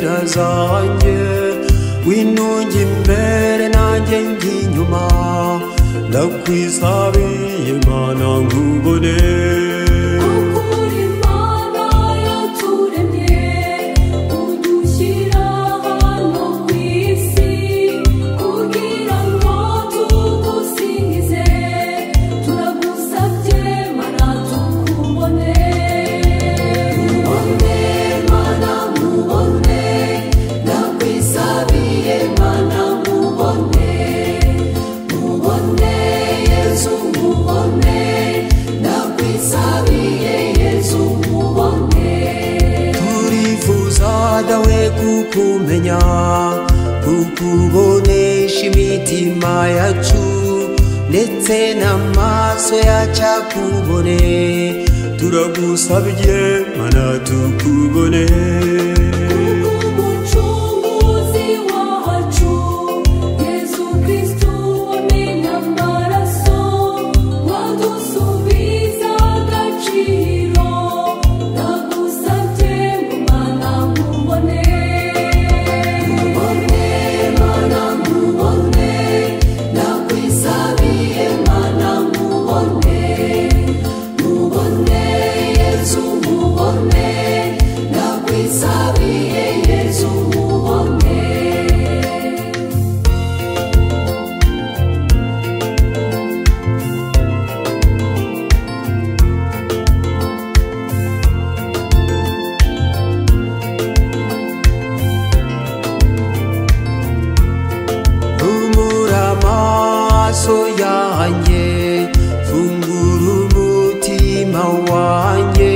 zanjye winunge imbere nanjye ng'inyuma ndakwisabiye imana nkubone ukuri imana yaturemye udushyira hano ku isi kugira ngo tugusingize turagusabye mana tukubone mubone mana mubone ndakwisabiye mana mubone mubone yezu mubone ndakwisabiye yezu mubone turifuza dawe kukumenya kukubonesha imitima yacu ndetse n'amaso yacu akubone turagusabye mana tukubone umucunguzi wacu yezu kristu wamenya amaraso wadusubiza agaciro ndagusabye mwana mubone mubone mana mubone ndakwisabiye mana mubone mubone yezu mubone ndakwisabiye yezu mubone Humura amaso yanjye fungura umutima wanjye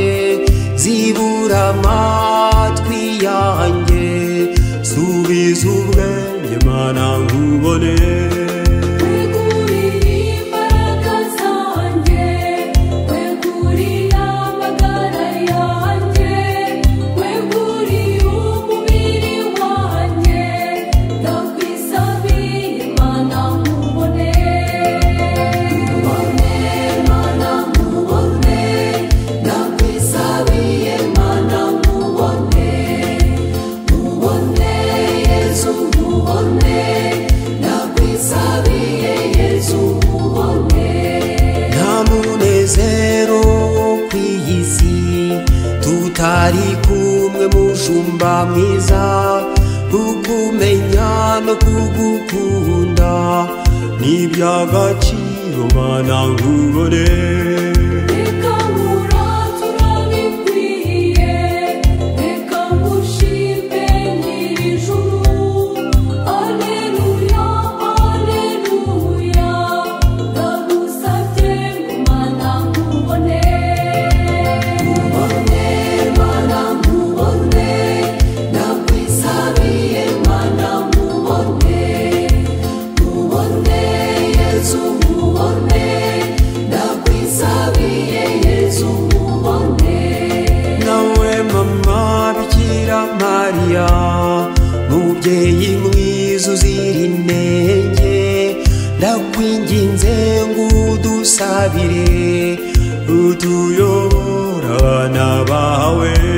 zibura amatwi yanjye subiza ubwenge mana nkubone weguriye imbaraga zanjye weguriye amagara yanjye weguriye umubiri wanjye ndakwisabiye imana mubone mubone mana mubone ndakwisabiye mana mubone mubone yezu mubone ndakwisabiye yezu mubone nta munezero wo ku iyi si tutari kumwe mushumba mwiza kukumenya no kugukunda ni iby'agaciro mana nkubone reka nkuratura bikwiye reka ngushimbe nyir'ijuru aleluya aleluya ndagusabye mana nkubone mubone mana mubone ndakwisabiye mana mubone mubone yezu mubone ndakwisabiye yezu mubone nawe mama bikira mariya mubyeyi mwiza uzira intege ndakwinginze ngo udusabire utuyobora abana bawe